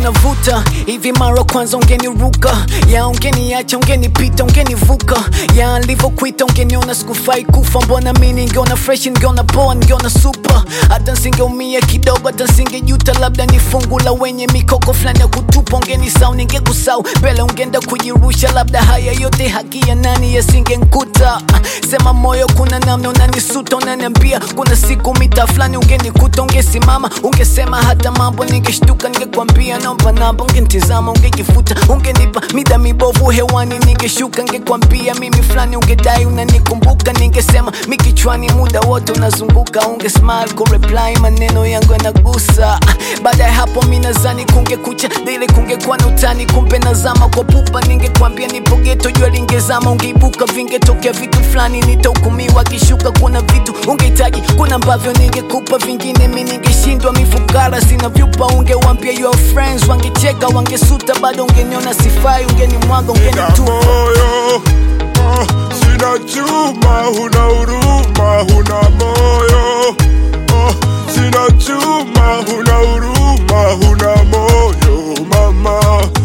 navuta hivi mara kwanza ungeniruka ya ungeniacha ungenipita ungenivuka ya nilivyokuita ungeniona sikufai kufa mbona mi ningeona fresh ningeona poa ningeona super hata nsingeumia kidogo hata nsingejuta labda ni fungu la wenye mikoko fulani ya kutupa ungenisau ningekusau mbele ungeenda kujirusha labda haya yote haki ya nani yasingenkuta sema moyo kuna namna unanisuta unaniambia kuna siku mita fulani ungenikuta ungesimama ungesema hata mambo ningeshtuka ningekwambia naomba namba ungenitizama ungejifuta ungenipa mida mibovu hewani ningeshuka ningekwambia mimi fulani ungedai unanikumbuka ningesema mikichwani muda wote unazunguka unge smile kureply maneno yangu yanagusa baada ya hapo mi nazani kungekucha dile kungekuwa na utani kumbe nazama kwa pupa ningekwambia nipo geto jua lingezama ungeibuka vingetokea vitu fulani nitahukumiwa kishuka kuna vitu ungehitaji kuna ambavyo ningekupa vingine mi ningeshindwa mifukara sina vyupa ungewambia your friends wangecheka wangesuta bado ungeniona sifai ungenimwaga Nina ungenitupa moyo oh, sina chuma, huna huruma, huna moyo oh, sina chuma, huna huruma, huna moyo mama,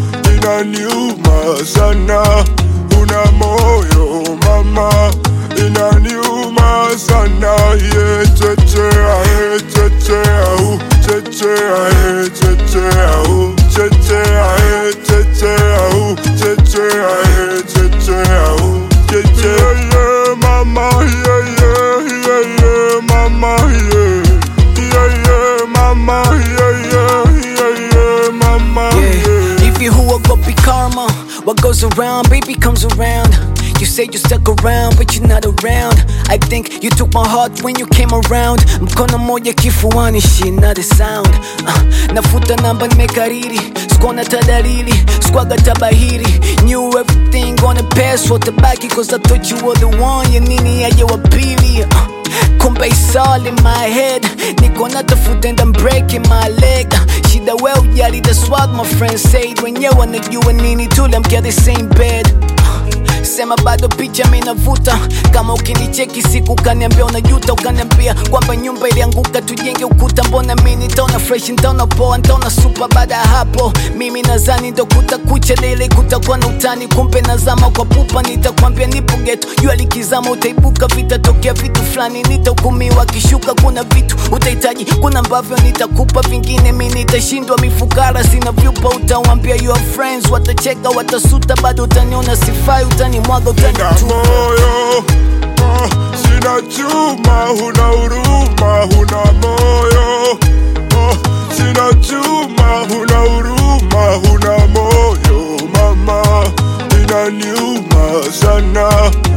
inaniuma sana, huna moyo mama, inaniuma sana, ye chechea, ye chechea, uh, chechea, ye chechea, uh, chechea, ye chechea, uh, chechea, ye chechea, uh, chechea, yeah, mama, yeah, yeah, yeah, yeah, mama, yeah, yeah, yeah, mama, yeah, yeah, yeah, yeah, mama, Yeah. yeah. If you who will go be karma, what goes around, baby comes around. You say you stuck around, but you're not around. I think you took my heart when you came around. Mkono moja kifuani, she not a sound. Uh, nafuta namba nimekariri, sikuona tadalili, sikuaga tabahiri. Knew everything gonna pass, watabaki cause I thought you were the one. Ya nini aje wa pili? Uh, kumbe it's all in my head niko natafuta and I'm breaking my leg shida we ujali that's what my friends said wenyewe wanajua nini tuliamkia the same bed sema bado picha minavuta kama ukinicheki siku ukaniambia unajuta ukaniambia kwamba nyumba ilianguka tujenge ukuta mbona mi nitaona fresh nitaona poa nitaona supa baada ya hapo mimi nazani ndo kutakucha lele kutakuwa na utani kumbe nazama kwa pupa nitakwambia nipo geto jua likizama utaibuka vitatokea vitu fulani nitahukumiwa kishuka kuna vitu utahitaji kuna ambavyo nitakupa vingine mi nitashindwa mifukara sina vyupa utawambia your friends watacheka watasuta bado utaniona sifai utanimwaga Nina utanitupa moyo oh, sina chuma, huna huruma, huna moyo oh, sina chuma, huna huruma, huna moyo mama, inaniuma sana